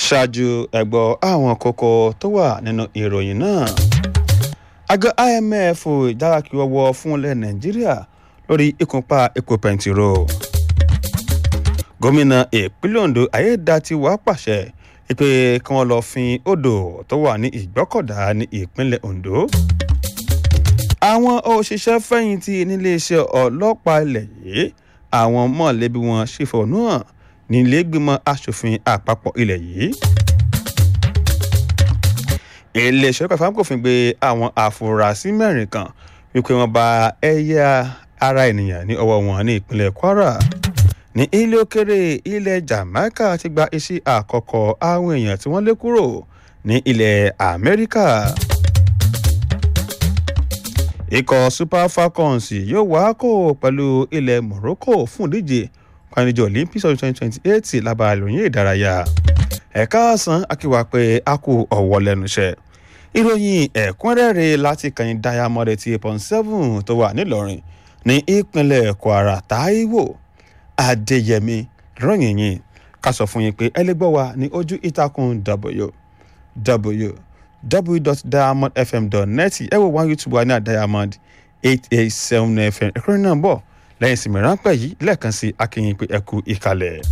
ṣáájú ẹgbọ́ àwọn kókó tó wà nínú ìròyìn náà àjọ imf ìdárakì ọwọ́ fún ilẹ̀ nàìjíríà lórí ìkúnpá epo pẹntiró gómìnà ìpínlẹ̀ ondo ayédatiwa pàṣẹ pé kí wọ́n lọ fin odò tó wà ní ìgbọ́kọ̀dá ní ìpínlẹ̀ ondo àwọn òṣìṣẹ́ fẹ̀yìntì níléeṣẹ́ ọlọ́pàá ilẹ̀ yìí àwọn mọ̀lẹ́bí wọn ṣèfọ̀nù hàn nílẹ̀ẹ́gbìmọ̀ asòfin àpapọ̀ ilẹ̀ yìí iléeṣẹ́ ọkọ̀ ìfowópamọ́ kò fi gbé àwọn àfúrásì mẹ́rin kan wípé wọ́n bá ẹ̀yà ara ènìyàn ní ọwọ́ wọn ní ìpínlẹ̀ kwara ní ilé òkèrè ilẹ̀ jamaica ti gba iṣẹ́ àkọ́kọ́ àwọn èèyàn tí wọ́n lé kúrò ní ilẹ̀ amẹ́ríkà ikọ̀ super falcons yóò wá kó pẹ̀lú ilẹ̀ morocco fún ìdíje panijọ olympics ọdún twenty twenty eight lábàá ìròyìn ìdárayá ẹ̀ka ọ̀sán akíwá pé a kú ọ̀wọ́ lẹ́nu iṣẹ́ ìròyìn ẹ̀kúnrẹ́rẹ́ láti kàn diamond eighty eight point seven tó wà nílọrin ní ìpínlẹ̀ kwara taiwo adéyẹmí ròyìn yìí ká sọ fún yín pé ẹ lè gbọ́ wa ní ojú ìtàkùn w www.diamondfm.net ẹ wo one youtube wa ní diamond eight eight seven fm ẹ̀kúnrẹ́ náà bọ̀ lẹ́yìn ìsinmi ráńpẹ́ yìí lẹ́ẹ̀kan sí akínyìn pé ẹ kú ìkàlẹ̀.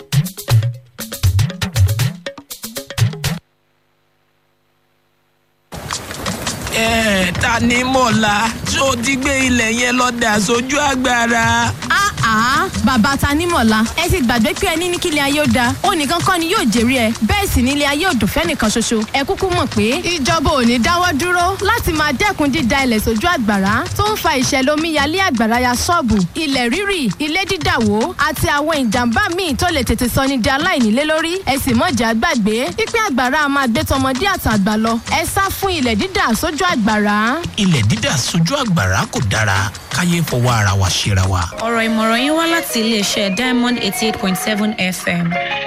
ẹ ta ni mọ̀lá ṣó ti gbé ilẹ̀ yẹn lọ dà sójú agbára. àá bàbá tanímọ̀lá ẹ ti gbàgbé pé ẹni ní kílẹ̀ ayé ó da ó nìkan kọ́ ni yóò jèrè ẹ bẹ́ẹ̀ sì nílé ayé ò dùn fẹ́nìkan ṣoṣo ẹ kúkú mọ̀ pé ìjọba ò ní dáwọ́ dúró láti máa dẹ́kun dída ilẹ̀ sójú àgbàrá tó ń fa ìṣẹ̀lẹ̀ omíyalé àgbàrá ya ṣọ́ọ̀bù ilẹ̀ rírì ilé dídàwó àti àwọn ìjàmbá míì tó lè tètè sọ ni di aláìnílé lórí ẹ sì mọ̀jà gbàgbé pípẹ́ àgbàrá a máa gbé tọmọdé àtàgbà lọ ẹ sá fún ilẹ̀ dídà sójú àgbàrá. ilẹ̀ dídà sójú àgbàrá kò dára káyé fọwọ́ ara wa ṣera wa. ọ̀rọ̀ ìmọ̀ràn yín wá láti iléeṣẹ́ diamond eighty eight point seven fm.